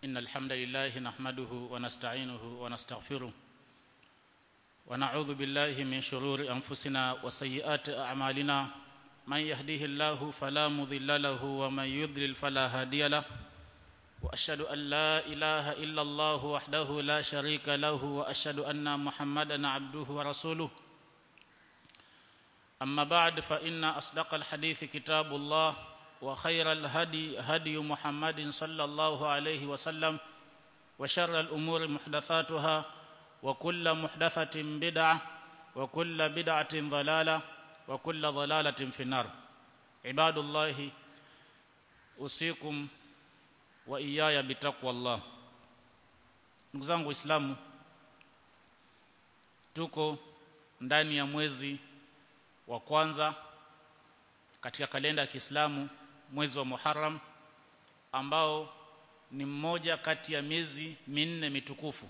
إن الحمد لله نحمده ونستعينه ونستغفره ونعوذ بالله من شرور أنفسنا وسيئات أعمالنا من يهديه الله فلا مضل له ومن يضلل فلا هادي له وأشهد أن لا إله إلا الله وحده لا شريك له وأشهد أن محمدا عبده ورسوله أما بعد فإن أصدق الحديث كتاب الله وخير الهدي هدي محمد صلى الله عليه وسلم وشر الأمور محدثاتها وكل محدثة بدعة وكل بدعة ضلالة وكل ضلالة في النار عباد الله أوصيكم وإياي بتقوى الله ndugu zangu waislamu tuko ndani ya mwezi wa kwanza katika kalenda ya Kiislamu mwezi wa Muharram ambao ni mmoja kati ya miezi minne mitukufu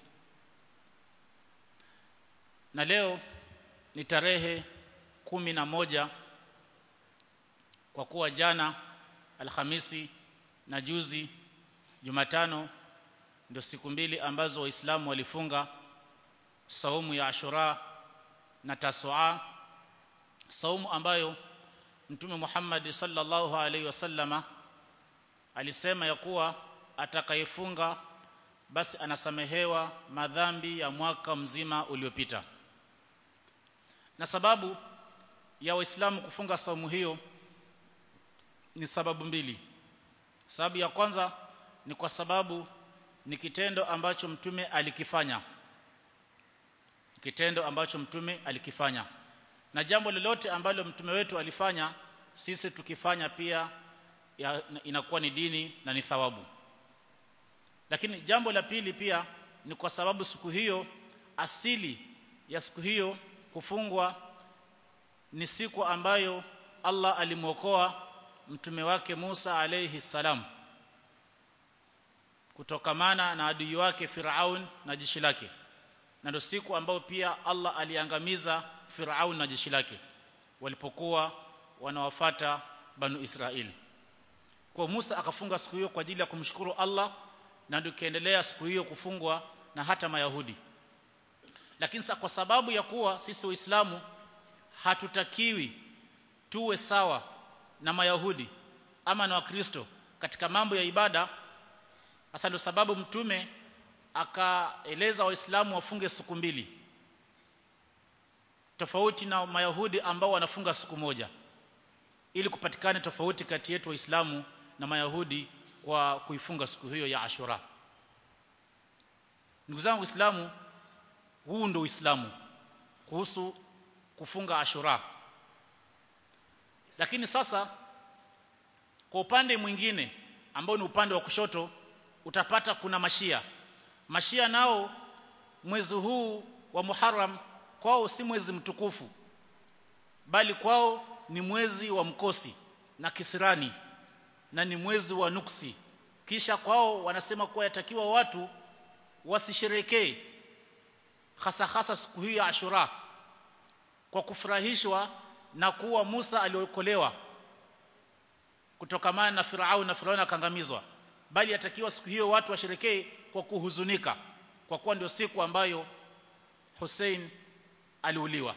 na leo ni tarehe kumi na moja kwa kuwa jana Alhamisi na juzi Jumatano ndio siku mbili ambazo waislamu walifunga saumu ya Ashura na Tasua saumu ambayo Mtume Muhammad sallallahu alaihi wasallama alisema ya kuwa atakayefunga basi anasamehewa madhambi ya mwaka mzima uliopita na sababu ya waislamu kufunga saumu hiyo ni sababu mbili sababu ya kwanza ni kwa sababu ni kitendo ambacho mtume alikifanya kitendo ambacho mtume alikifanya na jambo lolote ambalo mtume wetu alifanya sisi tukifanya pia ya, inakuwa ni dini na ni thawabu lakini jambo la pili pia ni kwa sababu siku hiyo asili ya siku hiyo kufungwa ni siku ambayo Allah alimwokoa mtume wake Musa alayhi salam kutokamana na adui wake Firaun na jeshi lake na ndio siku ambayo pia Allah aliangamiza Firaun na jeshi lake walipokuwa wanawafata banu Israeli kwa Musa akafunga siku hiyo kwa ajili ya kumshukuru Allah na ndio kiendelea siku hiyo kufungwa na hata Mayahudi lakini sa kwa sababu ya kuwa sisi waislamu hatutakiwi tuwe sawa na Mayahudi ama na Wakristo katika mambo ya ibada hasa ndio sababu mtume akaeleza waislamu wafunge siku mbili tofauti na Mayahudi ambao wanafunga siku moja ili kupatikane tofauti kati yetu waislamu na Mayahudi kwa kuifunga siku hiyo ya Ashura ndugu zangu waislamu huu ndio uislamu kuhusu kufunga Ashura lakini sasa kwa upande mwingine ambao ni upande wa kushoto utapata kuna mashia mashia nao mwezi huu wa Muharram kwao si mwezi mtukufu bali kwao ni mwezi wa mkosi na kisirani na ni mwezi wa nuksi kisha kwao wanasema kuwa yatakiwa watu wasisherekee hasa hasa siku hii ya Ashura kwa kufurahishwa na kuwa Musa aliokolewa kutokamana na Farao na Farao akaangamizwa bali yatakiwa siku hiyo watu washerekee kwa kuhuzunika kwa kuwa ndio siku ambayo Hussein aliuliwa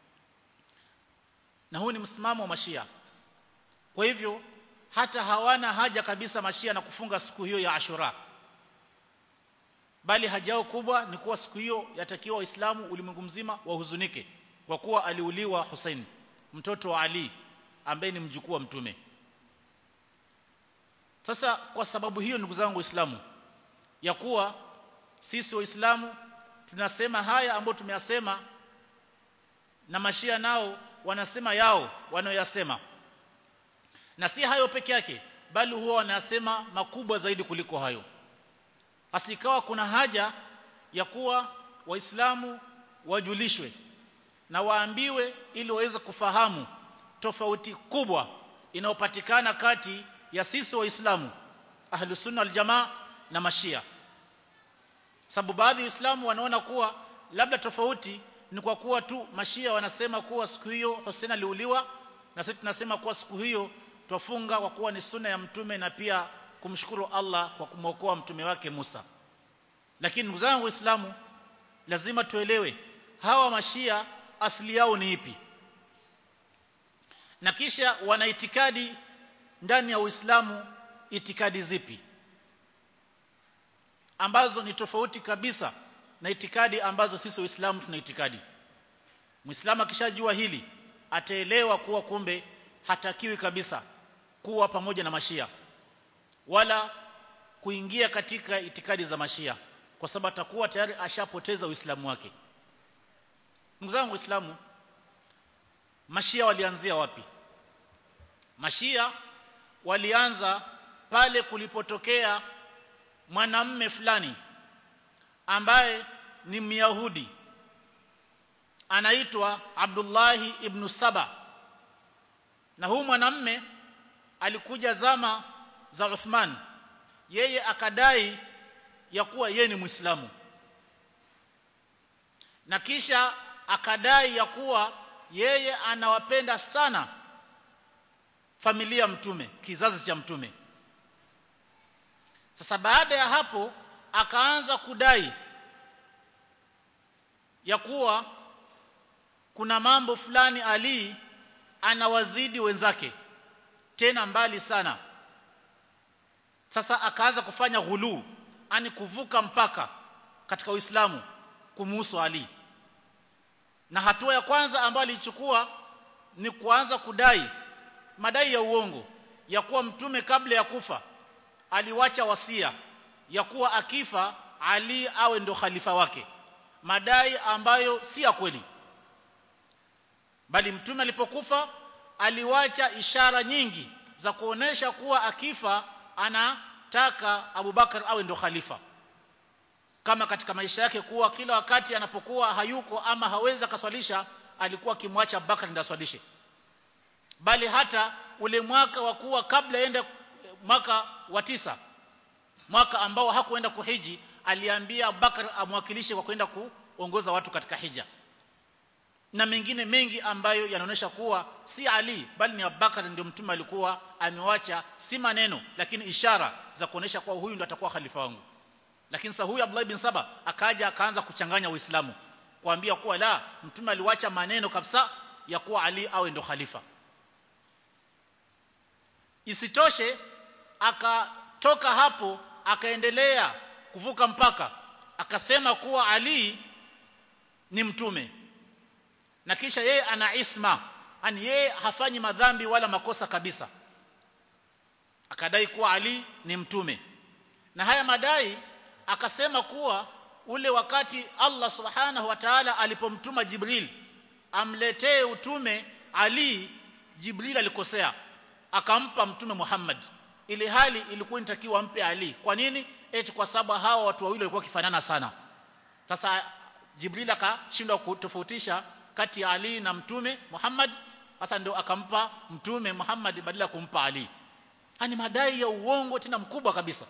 na huu ni msimamo wa mashia kwa hivyo hata hawana haja kabisa mashia na kufunga siku hiyo ya Ashura bali hajao kubwa ni kuwa siku hiyo yatakiwa waislamu ulimwengu mzima wahuzunike kwa kuwa aliuliwa Hussein mtoto wa Ali ambaye ni mjukuu wa mtume sasa kwa sababu hiyo ndugu zangu waislamu ya kuwa sisi waislamu tunasema haya ambayo tumeyasema na mashia nao wanasema yao wanaoyasema na si hayo peke yake bali huwa wanasema makubwa zaidi kuliko hayo asikawa kuna haja ya kuwa waislamu wajulishwe na waambiwe ili waweze kufahamu tofauti kubwa inayopatikana kati ya sisi waislamu ahlus sunna wal jamaa na mashia sababu baadhi ya waislamu wanaona kuwa labda tofauti ni kwa kuwa tu mashia wanasema kuwa siku hiyo Hussein aliuliwa na sisi tunasema kuwa siku hiyo twafunga kwa kuwa ni sunna ya mtume na pia kumshukuru Allah kwa kumwokoa mtume wake Musa lakini ndugu zangu waislamu lazima tuelewe hawa mashia asili yao ni ipi na kisha wana itikadi ndani ya Uislamu itikadi zipi ambazo ni tofauti kabisa na itikadi ambazo sisi waislamu tuna itikadi muislamu akishajua hili ataelewa kuwa kumbe hatakiwi kabisa kuwa pamoja na mashia wala kuingia katika itikadi za mashia kwa sababu atakuwa tayari ashapoteza uislamu wake ndugu zangu waislamu mashia walianzia wapi mashia walianza pale kulipotokea mwanamme fulani ambaye ni myahudi anaitwa Abdullahi ibn Saba na huu mwanamme alikuja zama za Uthman yeye akadai ya kuwa yeye ni Muislamu na kisha akadai ya kuwa yeye anawapenda sana familia mtume kizazi cha mtume sasa baada ya hapo akaanza kudai ya kuwa kuna mambo fulani Ali anawazidi wenzake tena mbali sana sasa akaanza kufanya ghulu ani kuvuka mpaka katika Uislamu kumuhusu Ali na hatua ya kwanza ambayo alichukua ni kuanza kudai madai ya uongo ya kuwa mtume kabla ya kufa aliwacha wasia ya kuwa akifa Ali awe ndo khalifa wake madai ambayo si ya kweli bali mtume alipokufa aliwacha ishara nyingi za kuonesha kuwa akifa anataka Abubakar awe ndo khalifa kama katika maisha yake kuwa kila wakati anapokuwa hayuko ama hawezi akaswalisha alikuwa akimwacha Abubakar ndiye aswalishe bali hata ule mwaka wa kuwa kabla ende mwaka wa tisa mwaka ambao hakuenda kuhiji aliambia Abubakar amwakilishe kwa kwenda kuongoza watu katika hija na mengine mengi ambayo yanaonyesha kuwa si Ali bali ni Abubakar ndio mtume alikuwa amewacha si maneno lakini ishara za kuonesha kuwa huyu ndio atakuwa khalifa wangu lakini sasa huyu Abdullah bin Saba akaja akaanza kuchanganya Uislamu kuambia kuwa la mtume aliwacha maneno kabisa ya kuwa Ali awe ndo khalifa isitoshe akatoka hapo akaendelea kuvuka mpaka akasema kuwa Ali ni mtume na kisha yeye ana isma yani yeye hafanyi madhambi wala makosa kabisa akadai kuwa Ali ni mtume na haya madai akasema kuwa ule wakati Allah subhanahu wa ta'ala alipomtuma Jibril amletee utume Ali Jibril alikosea akampa mtume Muhammad ili hali ilikuwa inatakiwa ampe Ali kwa nini eti kwa sababu hawa watu wawili walikuwa kifanana sana sasa Jibril akashindwa kutofautisha kati ya Ali na mtume Muhammad sasa ndio akampa mtume Muhammad badala ya kumpa Ali ani madai ya uongo tena mkubwa kabisa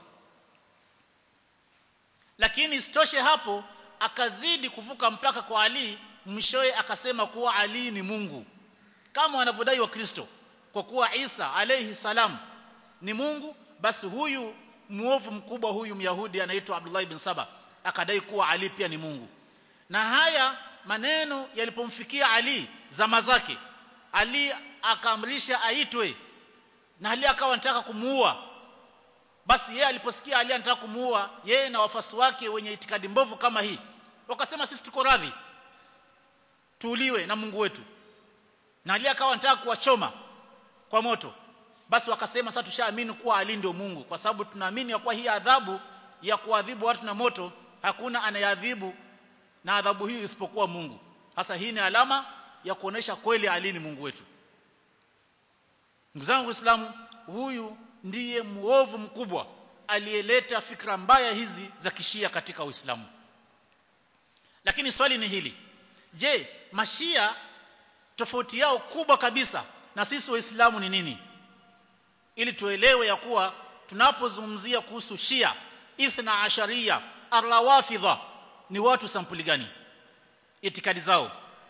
lakini isitoshe hapo akazidi kuvuka mpaka kwa Ali mwishowe akasema kuwa Ali ni Mungu kama wanavyodai wa Kristo kwa kuwa Isa alayhi salam ni Mungu basi huyu muovu mkubwa huyu Myahudi anaitwa Abdullah ibn Saba akadai kuwa Ali pia ni Mungu na haya maneno yalipomfikia Ali zama zake Ali akaamrisha aitwe na Ali akawa anataka kumuua basi yeye aliposikia Ali anataka kumuua yeye na wafasi wake wenye itikadi mbovu kama hii wakasema sisi tuko radhi tuuliwe na Mungu wetu na Ali akawa anataka kuwachoma kwa moto basi wakasema sasa tushaamini kuwa Ali ndio Mungu kwa sababu tunaamini ya kuwa hii adhabu ya kuadhibu watu na moto hakuna anayeadhibu na adhabu hii isipokuwa Mungu hasa hii ni alama ya kuonesha kweli Ali ni Mungu wetu ndugu zangu waislamu huyu ndiye muovu mkubwa aliyeleta fikra mbaya hizi za kishia katika Uislamu lakini swali ni hili je mashia tofauti yao kubwa kabisa na sisi waislamu ni nini ili tuelewe ya kuwa tunapozungumzia kuhusu shia ithna asharia arrawafidha ni watu sampuli gani itikadi zao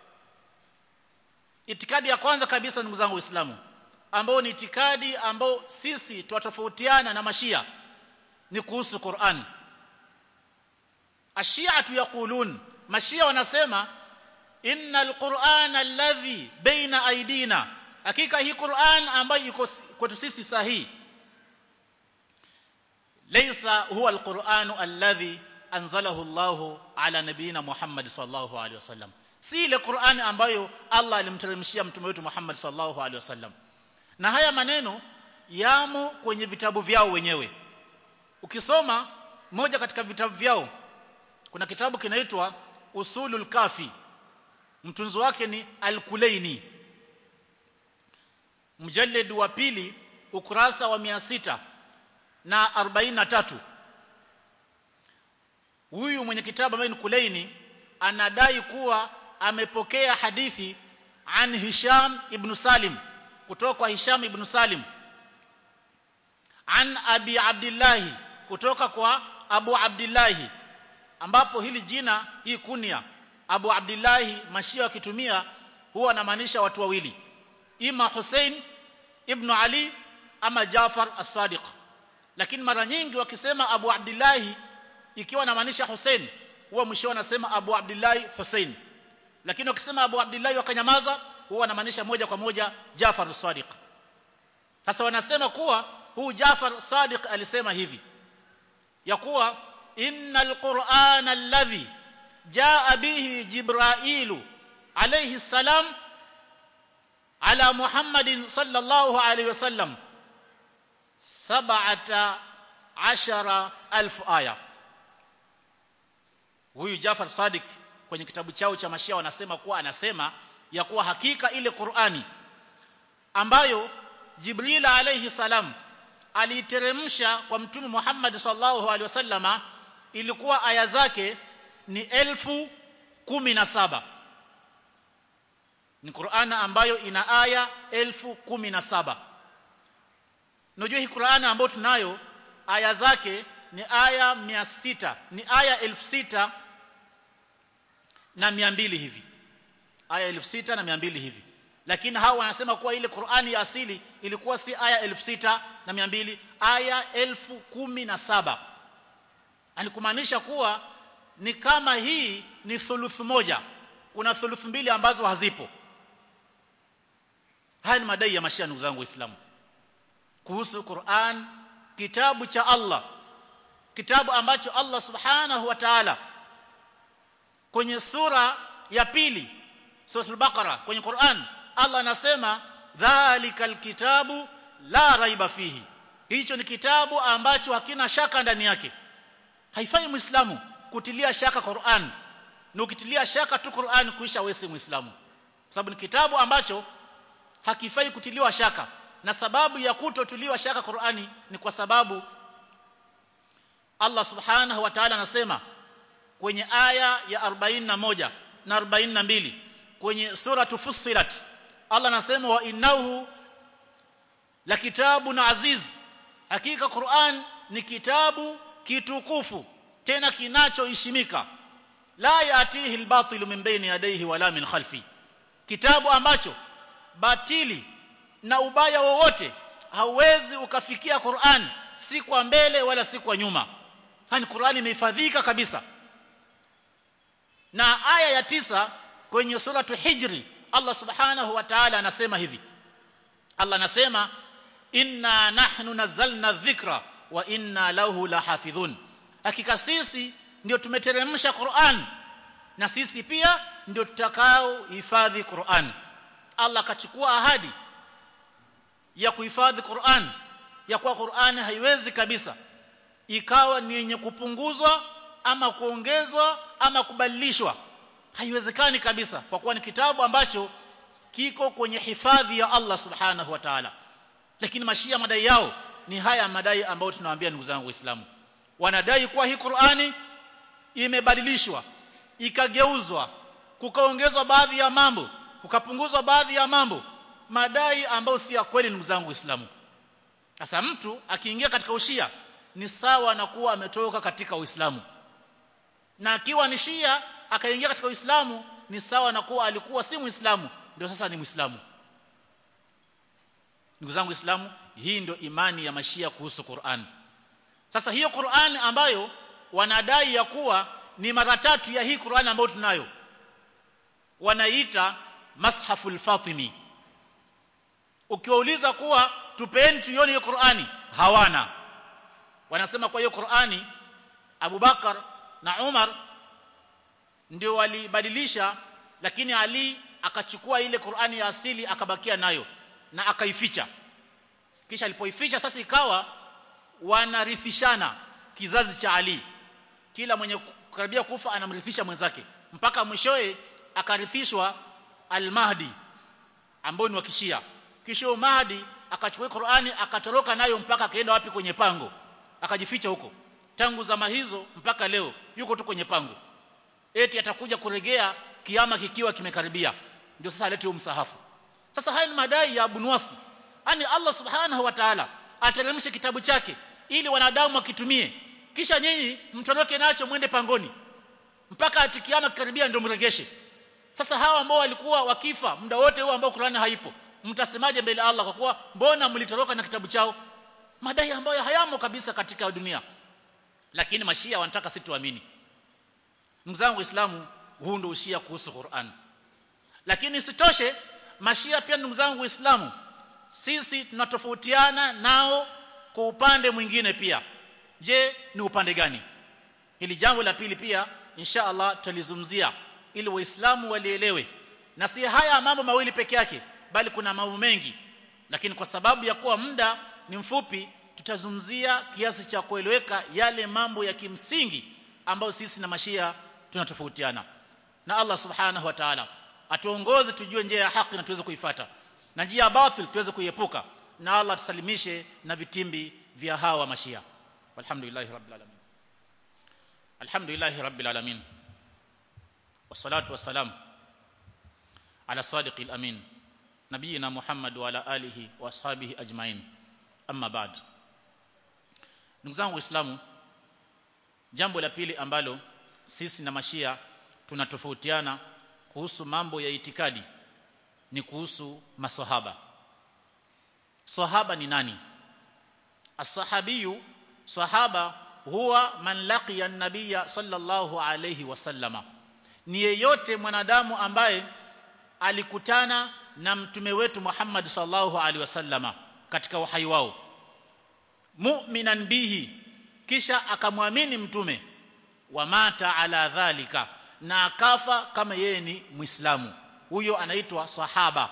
itikadi ya kwanza kabisa ndugu zangu waislamu ambao ni itikadi ambao sisi twatofautiana na mashia ni kuhusu Qur'an ashiatu yaqulun mashia wanasema innal qur'ana alladhi baina aidina hakika hii Qur'an ambayo iko kwetu sisi sahihi laysa huwa alquran alladhi anzalahu Allah ala nabiyina Muhammad sallallahu alaihi wasallam si ile Qur'an ambayo Allah alimteremshia mtume wetu Muhammad sallallahu alaihi wasallam na haya maneno yamo kwenye vitabu vyao wenyewe ukisoma moja katika vitabu vyao kuna kitabu kinaitwa usulul kafi mtunzi wake ni al-Kulaini mjallid wa pili ukurasa wa 600 na 43 huyu mwenye kitabu ambaye ni Kulaini anadai kuwa amepokea hadithi an Hisham ibn Salim kutoka kwa Hisham ibn Salim an Abi Abdullah kutoka kwa Abu Abdullah ambapo hili jina hii kunia Abu Abdullah mashia wakitumia huwa anamaanisha watu wawili ima Hussein ibn Ali ama Jafar as-Sadiq lakini mara nyingi wakisema Abu Abdullah ikiwa anamaanisha Hussein huwa mwisho wanasema Abu Abdullah Hussein lakini wakisema Abu Abdullah wakanyamaza huwa wanamaanisha moja kwa moja Jafar as-Sadiq sasa wanasema kuwa huu Jafar Sadiq alisema hivi ya kuwa innal qur'ana alladhi jaa bihi jibrailu alayhi salam ala muhammadin sallallahu alayhi wasallam sab'ata ashara alf aya huyu Jafar Sadiq kwenye kitabu chao cha Mashia wanasema kuwa anasema ya kuwa hakika ile Qur'ani ambayo Jibril alayhi salam aliiteremsha kwa mtume Muhammad sallallahu alaihi wasallama ilikuwa aya zake ni elfu kumi na saba ni Qur'ana ambayo ina aya elfu kumi na saba unajua hii Qur'ana ambayo tunayo aya zake ni aya mia sita ni aya elfu sita na mia mbili hivi aya elfu sita na mia mbili hivi lakini hao wanasema kuwa ile Qur'ani ya asili ilikuwa si aya elfu sita na mia mbili aya elfu kumi na saba alikumaanisha kuwa ni kama hii ni thuluthu moja kuna thuluthu mbili ambazo hazipo haya ni madai ya mashia ndugu zangu waislamu kuhusu Qur'an kitabu cha Allah kitabu ambacho Allah subhanahu wa ta'ala kwenye sura ya pili suratul baqara kwenye Qur'an Allah anasema dhalikal kitabu la raiba fihi hicho ni kitabu ambacho hakina shaka ndani yake haifai muislamu kutilia shaka Qur'an na ukitilia shaka tu Qur'an kuisha wewe si muislamu sababu ni kitabu ambacho hakifai kutiliwa shaka na sababu ya kutotuliwa shaka Qur'ani ni kwa sababu Allah subhanahu wa ta'ala anasema kwenye aya ya 41 na 42 kwenye sura Fussilat Allah anasema wa innahu la kitabun aziz hakika Qur'an ni kitabu kitukufu tena kinachoheshimika la yatihi albatil min bayni yadayhi wala min khalfi kitabu ambacho batili na ubaya wowote hauwezi ukafikia Qur'an si kwa mbele wala si kwa nyuma hani Qur'an imehifadhika kabisa na aya ya tisa kwenye suratu hijri Allah subhanahu wa ta'ala anasema hivi Allah anasema inna nahnu nazzalna dhikra wa inna lahu lahafidhun hakika sisi ndio tumeteremsha Qur'an na sisi pia ndio tutakao hifadhi Qur'an Allah akachukua ahadi ya kuhifadhi Qur'an ya kuwa Qur'an haiwezi kabisa ikawa ni yenye kupunguzwa ama kuongezwa ama kubadilishwa haiwezekani kabisa kwa kuwa ni kitabu ambacho kiko kwenye hifadhi ya Allah subhanahu wa ta'ala lakini mashia madai yao ni haya madai ambayo tunawaambia ndugu zangu waislamu wanadai kuwa hii Qur'ani imebadilishwa ikageuzwa kukaongezwa baadhi ya mambo kukapunguzwa baadhi ya mambo madai ambayo si ya kweli ndugu zangu waislamu sasa mtu akiingia katika ushia ni sawa na kuwa ametoka katika uislamu na akiwa ni shia akaingia katika uislamu ni sawa na kuwa alikuwa si muislamu ndio sasa ni muislamu ndugu zangu waislamu hii ndio imani ya mashia kuhusu Qur'an sasa hiyo Qur'an ambayo wanadai ya kuwa ni mara tatu ya hii Qur'an ambayo tunayo wanaita mashaful fatimi ukiwauliza kuwa tupeni tuione hiyo Qur'ani hawana wanasema kwa hiyo Qur'ani Abu Bakar na Umar ndio walibadilisha lakini Ali akachukua ile Qur'ani ya asili akabakia nayo na akaificha kisha alipoificha sasa ikawa wanarithishana kizazi cha Ali kila mwenye karibia kufa anamrithisha mwenzake mpaka mwishoe akarithishwa al-Mahdi ambao ni wa Kishia kisha Mahdi akachukua Qur'ani akatoroka nayo mpaka akaenda wapi kwenye pango akajificha huko tangu zama hizo mpaka leo yuko tu kwenye pango eti atakuja kuregea kiama kikiwa kimekaribia ndio sasa alete huo msahafu sasa haya ni madai ya Abu Nuwasi yani Allah subhanahu wa ta'ala ateremshe kitabu chake ili wanadamu wakitumie kisha nyinyi mtoroke nacho mwende pangoni mpaka atikiama kikaribia ndio mregeshe sasa hawa ambao walikuwa wakifa muda wote huo ambao Qur'ani haipo mtasemaje mbele Allah kwa kuwa mbona mlitoroka na kitabu chao madai ambayo hayamo kabisa katika dunia lakini mashia wanataka sisi tuamini ndugu zangu waislamu huu ndio ushia kuhusu Qur'an lakini sitoshe mashia pia ndugu zangu waislamu sisi tunatofautiana nao kwa upande mwingine pia je ni upande gani hili jambo la pili pia insha Allah tutalizungumzia ili waislamu walielewe na si haya mambo mawili peke yake bali kuna mambo mengi lakini kwa sababu ya kuwa muda ni mfupi tutazungumzia kiasi cha kueleweka yale mambo ya kimsingi ambayo sisi na mashia tunatofautiana na Allah subhanahu wa ta'ala atuongoze tujue njia ya haki na tuweze kuifata na njia ya batil tuweze kuiepuka na Allah tusalimishe na vitimbi vya hawa mashia walhamdulillahi rabbil alamin alhamdulillahi rabbil alamin wassalatu wassalam ala sadiqil amin nabiyina muhammad wa ala alihi wa ashabihi ajmain amma ba'd ndugu zangu waislamu jambo la pili ambalo sisi na mashia tunatofautiana kuhusu mambo ya itikadi ni kuhusu maswahaba sahaba ni nani as-sahabiyu sahaba huwa man laqiya an-nabiyya sallallahu alayhi wasallama ni yeyote mwanadamu ambaye alikutana na mtume wetu Muhammad sallallahu alaihi wasallama katika uhai wao mu'minan bihi kisha akamwamini mtume wa mata ala dhalika na akafa kama yeye ni muislamu huyo anaitwa sahaba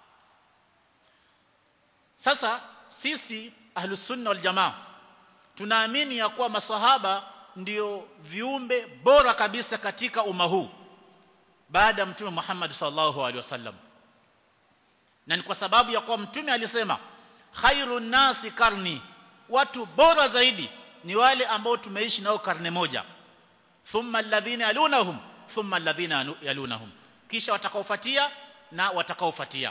sasa sisi ahlus sunna wal jamaa tunaamini ya kuwa maswahaba ndio viumbe bora kabisa katika umma huu baada ya mtume Muhammad sallallahu alaihi wasallam na ni kwa sababu ya kuwa mtume alisema khairun nasi karni watu bora zaidi ni wale ambao tumeishi nao karne moja thumma alladhina yalunahum thumma alladhina yalunahum kisha watakaofuatia na watakaofuatia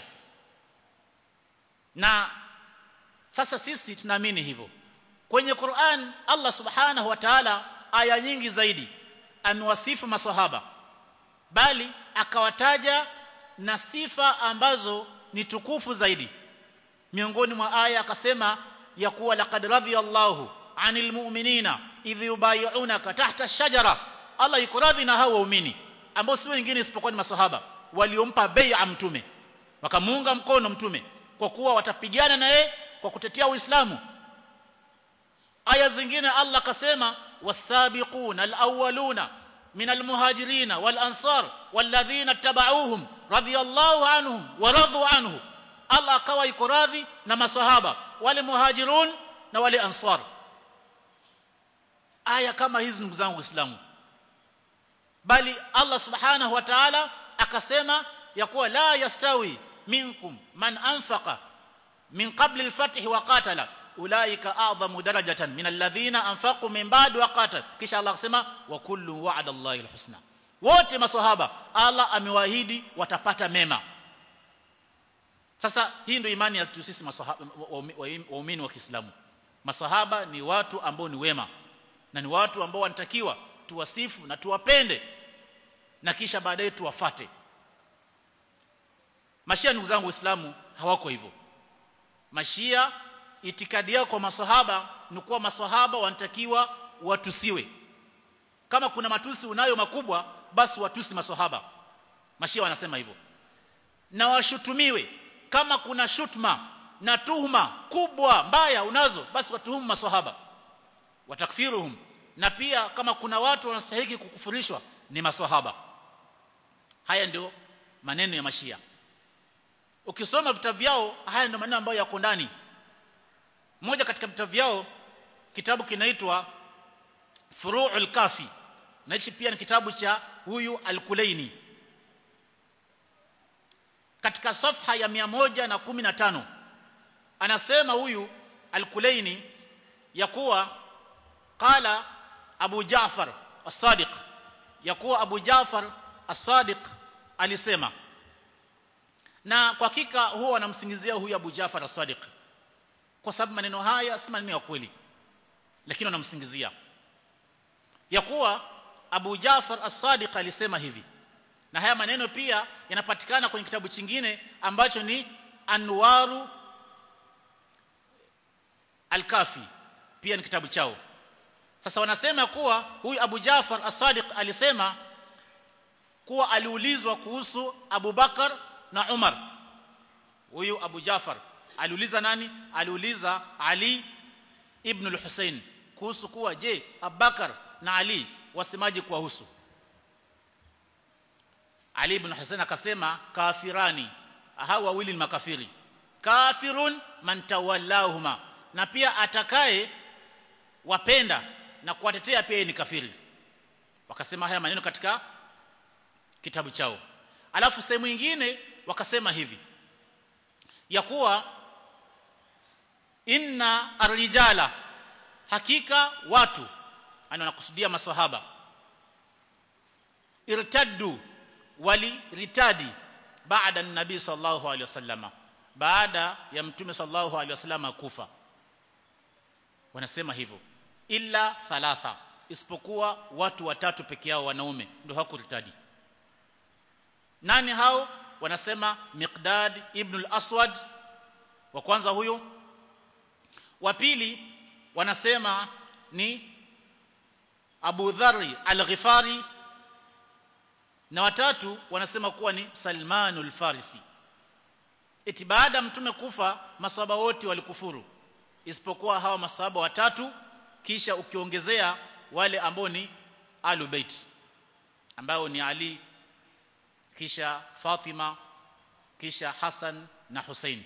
na sasa sisi tunaamini hivyo kwenye Qur'an Allah subhanahu wa ta'ala aya nyingi zaidi amewasifu maswahaba bali akawataja na sifa ambazo ni tukufu zaidi miongoni mwa aya akasema ya kuwa laqad radiyallahu anil mu'minina idh yubay'unaka tahta ash-shajara Allah yuko radhi na hao waumini ambao si wengine isipokuwa ni maswahaba waliompa bai'a mtume wakamuunga mkono mtume kwa kuwa watapigana na yeye kwa kutetea Uislamu aya zingine Allah akasema wasabiquna alawwaluna min almuhajirin walansar walladhina tabauhum radiyallahu anhum wa radu anhu Allah akawa yuko radhi na masahaba wale muhajirun na wale ansar aya kama hizi ndugu zangu waislamu bali Allah subhanahu wa ta'ala akasema ya kuwa la yastawi minkum man anfaqa min qabli al-fath wa qatala ulaika a'zamu darajatan min alladhina anfaqu min ba'd wa qatal kisha Allah akasema wa kullu wa'ada Allahi al-husna wote maswahaba Allah amewaahidi watapata mema sasa hii ndio imani ya sisi maswahaba waumini wa Kiislamu maswahaba ni watu ambao ni wema na ni watu ambao wanatakiwa tuwasifu na tuwapende na kisha baadaye tuwafate mashia ndugu zangu waislamu hawako hivyo mashia itikadi yao kwa maswahaba ni kuwa maswahaba wanatakiwa watusiwe kama kuna matusi unayo makubwa basi watusi maswahaba mashia wanasema hivyo na washutumiwe kama kuna shutma na tuhuma kubwa mbaya unazo basi watuhumu maswahaba watakfiruhum na pia kama kuna watu wanastahili kukufurishwa ni maswahaba haya ndio maneno ya mashia ukisoma vitabu vyao haya ndio maneno ambayo yako ndani moja katika vitabu vyao kitabu kinaitwa Furu'ul Kafi na hichi pia ni kitabu cha huyu Al-Kulaini katika safha ya 115 anasema huyu Al-Kulaini ya kuwa qala Abu Ja'far As-Sadiq ya kuwa Abu Ja'far As-Sadiq alisema na kwa hakika huwa wanamsingizia huyu Abu Ja'far As-Sadiq kwa sababu maneno haya si maneno ya kweli lakini wanamsingizia ya kuwa Abu Ja'far As-Sadiq alisema hivi na haya maneno pia yanapatikana kwenye kitabu chingine ambacho ni Anwaru Al-Kafi pia ni kitabu chao sasa wanasema kuwa huyu Abu Ja'far As-Sadiq alisema kuwa aliulizwa kuhusu Abu Bakar na Umar huyu Abu Ja'far aliuliza nani aliuliza Ali ibn al-Husayn kuhusu kuwa je Abubakar na Ali wasemaje kuwahusu Ali ibn Husayn akasema kafirani hao wawili ni makafiri kafirun man tawallahuma na pia atakaye wapenda na kuwatetea pia ni kafiri wakasema haya maneno katika kitabu chao alafu sehemu nyingine wakasema hivi ya kuwa inna arrijala hakika watu ana wanakusudia maswahaba irtaddu wali ritadi baada nabii sallallahu alaihi wasallama baada ya mtume sallallahu alaihi wasallama kufa wanasema hivyo illa thalatha isipokuwa watu watatu peke yao wanaume ndio hakuritadi nani hao wanasema Miqdad ibn al-Aswad wa kwanza huyo wa pili wanasema ni Abu Dharr al-Ghifari na watatu wanasema kuwa ni Salman al-Farisi eti baada mtume kufa maswahaba wote walikufuru isipokuwa hawa maswahaba watatu kisha ukiongezea wale ambao ni Ahlul Bait ambao ni Ali kisha Fatima kisha Hassan na Hussein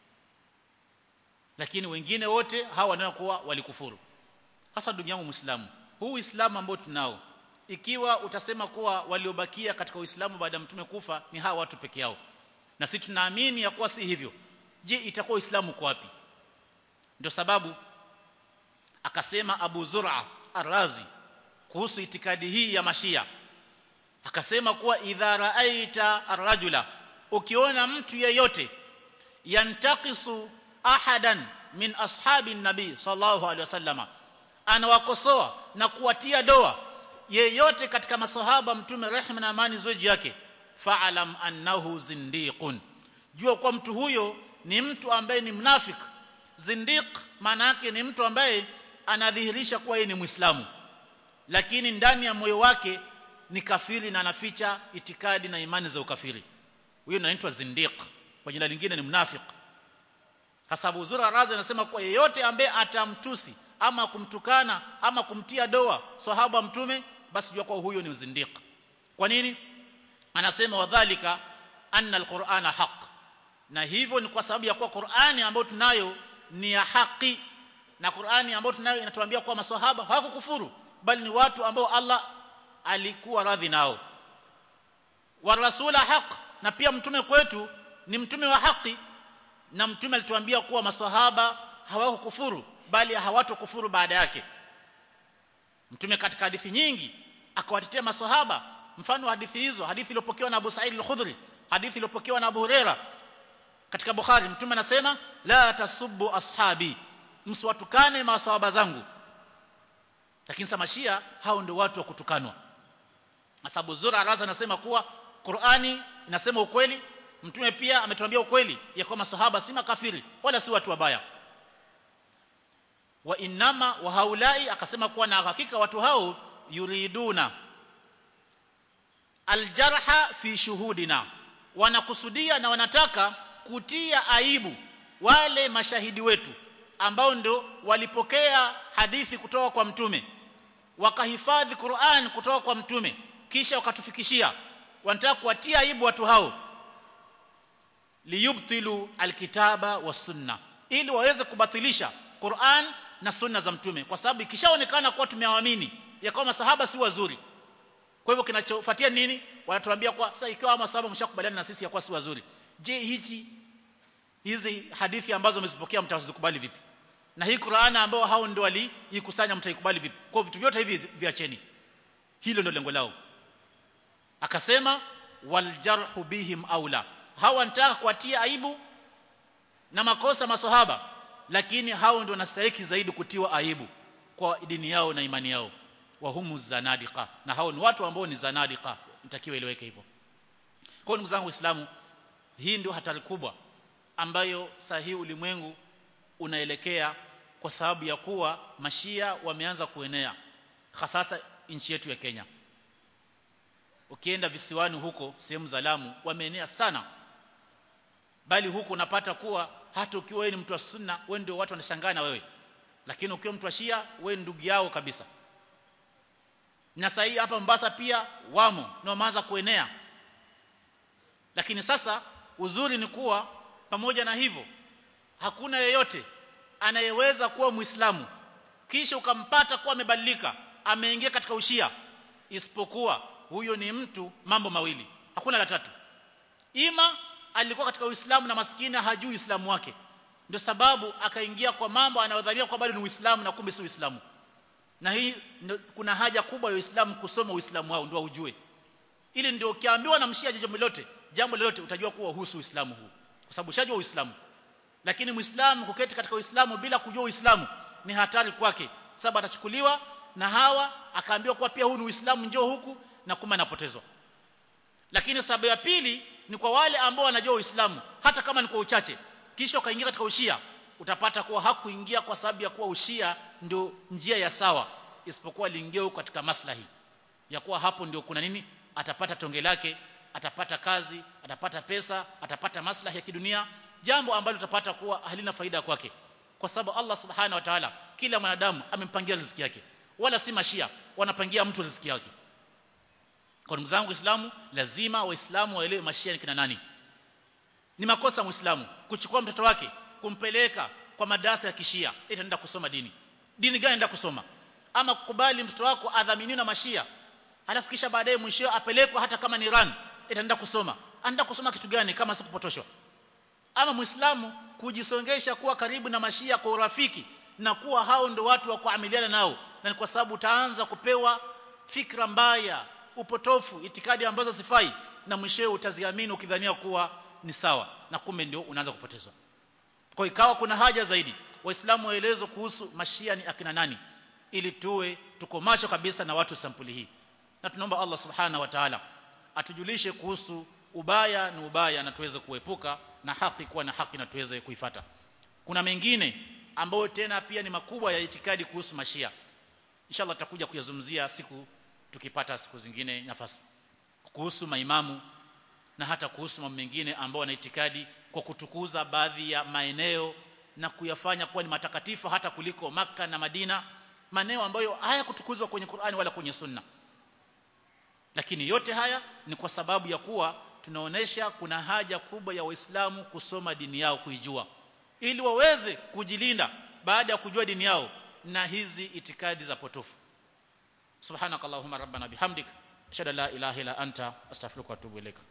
lakini wengine wote hawa wanaokuwa walikufuru hasa ndugu yangu Muislamu huu Uislamu ambao tunao ikiwa utasema kuwa waliobakia katika Uislamu baada ya mtume kufa ni hawa watu peke yao na sisi tunaamini ya kuwa si hivyo je itakuwa Uislamu kwa wapi ndio sababu akasema Abu Zur'a Ar-Razi kuhusu itikadi hii ya Mashia akasema kuwa idha raaita ar-rajula ukiona mtu yeyote yantakisu ahadan min ashabi nabii sallallahu alaihi wasallama anawakosoa na kuwatia doa yeyote katika masahaba mtume rehma na amani ziwe juu yake fa'alam annahu zindiqun jua kwa mtu huyo ni mtu ambaye ni mnafik zindiq maana yake ni mtu ambaye anadhihirisha kuwa yeye ni muislamu lakini ndani ya moyo wake ni kafiri na anaficha itikadi na imani za ukafiri huyo anaitwa zindiq kwa jina lingine ni mnafik hasabu uzura razi anasema kuwa yeyote ambaye atamtusi ama kumtukana ama kumtia doa sahaba mtume basi jua kwa huyo ni zindiq kwa nini anasema wadhalika anna alqur'ana haq na hivyo ni kwa sababu ya kuwa Qur'ani ambayo tunayo ni ya haki na Qur'ani ambayo tunayo inatuambia kuwa maswahaba hawakukufuru bali ni watu ambao Allah alikuwa radhi nao wa rasula haq na pia mtume kwetu ni mtume wa haki na mtume alituambia kuwa maswahaba hawakukufuru bali hawatokufuru baada yake mtume katika hadithi nyingi akawatetea maswahaba mfano hadithi hizo hadithi iliyopokewa na Abu Sa'id al-Khudri hadithi iliyopokewa na Abu Huraira katika Bukhari mtume anasema la tasubbu ashabi msiwatukane maswahaba zangu lakini samashia hao ndio watu wa kutukanwa Asabu Zura Araza anasema kuwa Qur'ani inasema ukweli mtume pia ametuambia ukweli ya kwamba masahaba si makafiri wala si watu wabaya wa innama wa haulai akasema kuwa na hakika watu hao yuriduna aljarha fi shuhudina wanakusudia na wanataka kutia aibu wale mashahidi wetu ambao ndio walipokea hadithi kutoka kwa mtume wakahifadhi Qur'an kutoka kwa mtume kisha wakatufikishia wanataka kuwatia aibu watu hao liyubtilu alkitaba was sunna ili waweze kubatilisha Qur'an na sunna za mtume kwa sababu ikishaonekana kuwa tumewaamini ya kwamba masahaba si wazuri kwa hivyo kinachofuatia nini wanatuambia kwa sasa ikiwa masahaba mshakubaliana na sisi ya kuwa si wazuri je hichi hizi hadithi ambazo mmezipokea mtazikubali vipi na hii Qur'an ambao hao ndio waliikusanya mtaikubali vipi kwa vitu vyote hivi viacheni hilo ndio lengo lao akasema waljarhu bihim aula hawa wanataka kuwatia aibu na makosa maswahaba lakini hao ndio wanastahili zaidi kutiwa aibu kwa dini yao na imani yao wa humu zanadiqa na hao ni watu ambao ni zanadiqa mtakiwa ileweke hivyo kwa ndugu zangu waislamu hii ndio hatari kubwa ambayo sahihi ulimwengu unaelekea kwa sababu ya kuwa mashia wameanza kuenea hasasa nchi yetu ya Kenya ukienda visiwani huko sehemu za Lamu wameenea sana bali huko unapata kuwa hata ukiwa wewe ni mtu wa sunna wewe ndio watu wanashangaa na wewe lakini ukiwa mtu wa shia wewe ndugu yao kabisa na sasa hapa Mombasa pia wamo na wameanza kuenea lakini sasa uzuri ni kuwa pamoja na hivyo hakuna yeyote anayeweza kuwa muislamu kisha ukampata kuwa amebadilika ameingia katika ushia isipokuwa huyo ni mtu mambo mawili hakuna la tatu ima alikuwa katika uislamu na maskini hajui uislamu wake ndio sababu akaingia kwa mambo anayodhania kwa bado ni uislamu na kumbe si uislamu na hii kuna haja kubwa ya uislamu kusoma uislamu wao ndio ujue ili ndio ukiambiwa na mshia jambo lolote jambo lolote utajua kuwa husu uislamu huu kwa sababu ushajua uislamu lakini muislamu kuketi katika uislamu bila kujua uislamu ni hatari kwake sababu atachukuliwa na hawa akaambiwa kuwa pia huu ni uislamu njoo huku na kuma anapotezwa lakini sababu ya pili ni kwa wale ambao wanajua uislamu hata kama ni kwa uchache kisha ukaingia katika ushia utapata kuwa hakuingia kwa sababu ya kuwa ushia ndio njia ya sawa isipokuwa aliingia huko katika maslahi ya kuwa hapo ndio kuna nini atapata tonge lake atapata kazi atapata pesa atapata maslahi ya kidunia jambo ambalo utapata kuwa halina faida kwake kwa sababu Allah subhanahu wa ta'ala kila mwanadamu amempangia riziki yake wala si mashia wanapangia mtu riziki yake kwa ndugu zangu waislamu lazima waislamu waelewe mashia ni kina nani ni makosa muislamu kuchukua mtoto wake kumpeleka kwa madarasa ya kishia eti anaenda kusoma dini dini gani anaenda kusoma ama kukubali mtoto wako adhaminiwe na mashia halafu kisha baadaye mwisho apelekwe hata kama ni Iran eti anaenda kusoma anaenda kusoma kitu gani kama si kupotoshwa ama muislamu kujisongesha kuwa karibu na mashia kwa urafiki na kuwa hao ndio watu wa kuamiliana nao na ni kwa sababu utaanza kupewa fikra mbaya upotofu itikadi ambazo sifai na mwishowe utaziamini ukidhania kuwa ni sawa na kumbe ndio unaanza kupotezwa kwa ikawa kuna haja zaidi waislamu waelezwe kuhusu mashia ni akina nani ili tuwe tuko macho kabisa na watu sampuli hii na tunaomba Allah subhanahu wa ta'ala atujulishe kuhusu ubaya na ubaya na tuweze kuepuka na haki kuwa na haki na tuweze kuifata kuna mengine ambayo tena pia ni makubwa ya itikadi kuhusu mashia inshallah tutakuja kuyazungumzia siku tukipata siku zingine nafasi kuhusu maimamu na hata kuhusu mambo mengine ambao wana itikadi kwa kutukuza baadhi ya maeneo na kuyafanya kuwa ni matakatifu hata kuliko maka na Madina maeneo ambayo hayakutukuzwa kwenye Qur'ani wala kwenye Sunna lakini yote haya ni kwa sababu ya kuwa tunaonesha kuna haja kubwa ya waislamu kusoma dini yao kuijua ili waweze kujilinda baada ya kujua dini yao na hizi itikadi za potofu subhanakallahumma rabbana bihamdik ashhadu an la ilaha illa anta astaghfiruka wa atubu ilaika